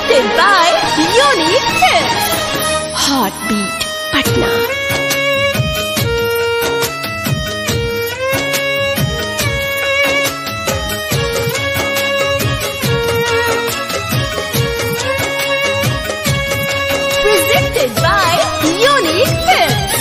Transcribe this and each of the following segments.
Presented by Unique Hits. Heartbeat Patna. Presented by Unique Hits.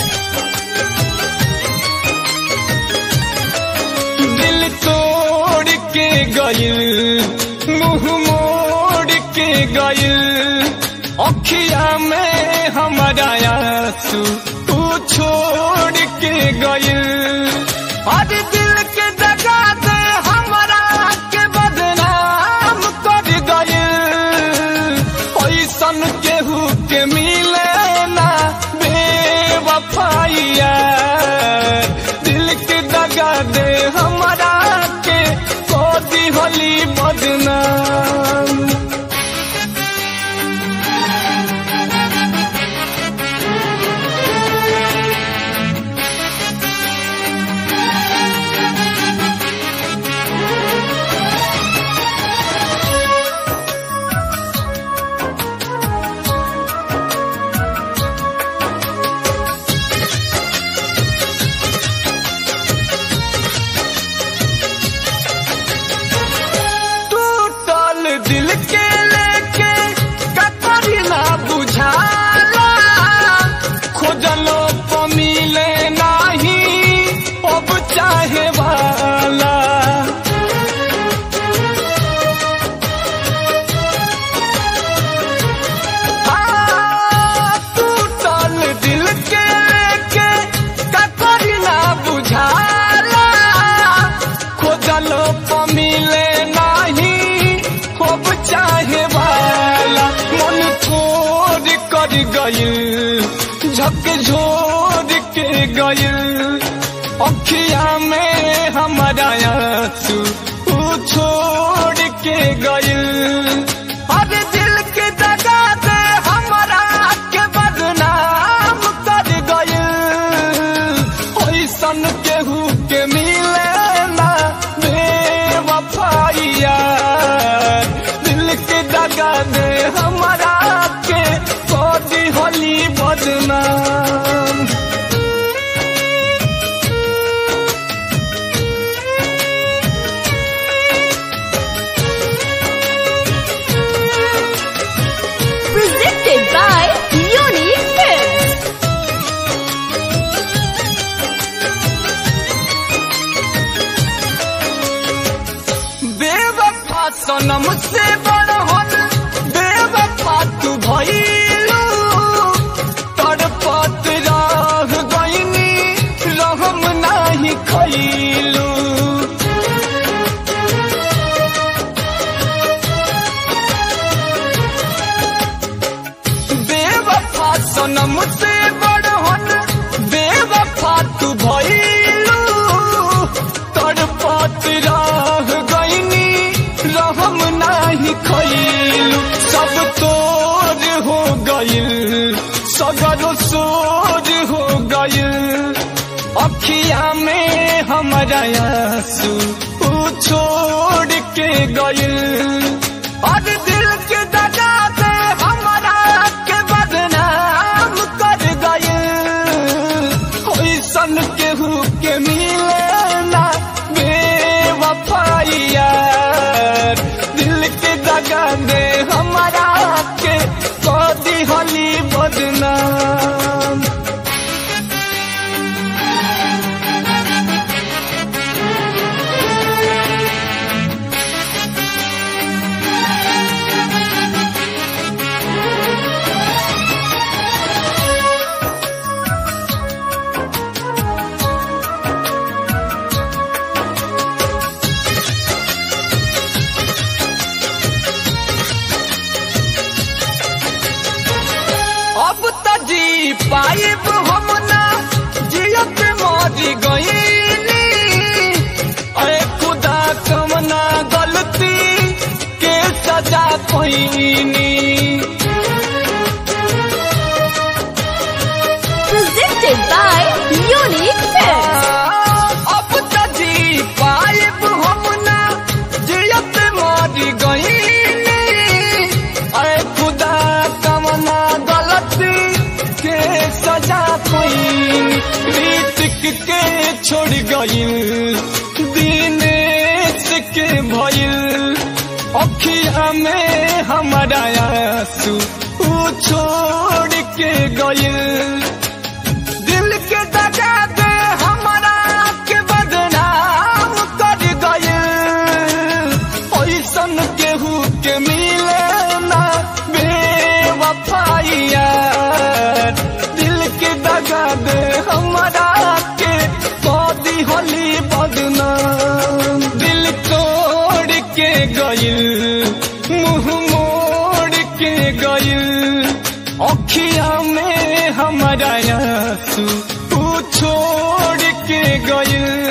दिल तोड़ के गइल मुंह मोड़ के गइल अखिया में हमारा आंसू तू छोड़ के गइल आज दिल के दगा दे हमारा के बदनाम कर गइल ऐसन केहू के मिले ना बेवफाइया दिल के दगा दे हमारा के कोदी होली बदनाम टूटल दिल के लेके कतरी ना बुझाला खोजलो तो मिले नाही अब चाहे वाला हाँ, टूटल दिल के लेके कतरी ना बुझाला खोजलो तो मिले नाही खूब चाहे वाला मन छोड़ कर गइल झक झोर के गइल अखिया में हमारा आंसू ऊ छोड़ के गइल अरे दिल के दगा दे हमारा के बदनाम कर गइल ओइसन केहू के मिले ना बेवफाइया दिल के दगा दे हमारा के कोदी होली बदनाम Presented by Unique Hits. बेवफा सनम से बड़ होन बेवफा तू भइलू तड़पत रह गइनी रहम नाही खइलू बेवफा सनम से बड़ होन बेवफा तू भइलू तड़पत रह गइनी रहम नाही खइलू सब तोर हो गइल सगर सोर हो गइल अखिया में हमारा आंसू ऊ छोड़ के गइल और दिल के दगा दे हमारा के बदनाम कर गइल ओइसन केहू के मिले ना बेवफाइया दिल के दगा दे हमारा के कोदी होली बदनाम अब त जी पाइब हम ना जियत मरी गईनी अरे खुदा कमना गलती के सजा पैनी Presented by Unique Hits. अब त जी पाइब हम ना जियत मरी गईनी दिनेश के भइल अखिया में हमारा आंसू ऊ छोड़ के गइल दिल के दगा दे हमारा के बदनाम कर गइल ऐसन केहू के मिले ना बेवफाइया दिल के दगा दे हमारा के कदी होली बदनाम दिल तोड़ के गइल मुंह मोड़ के गइल अखिया में हमारा आंसू तू छोड़ के गइल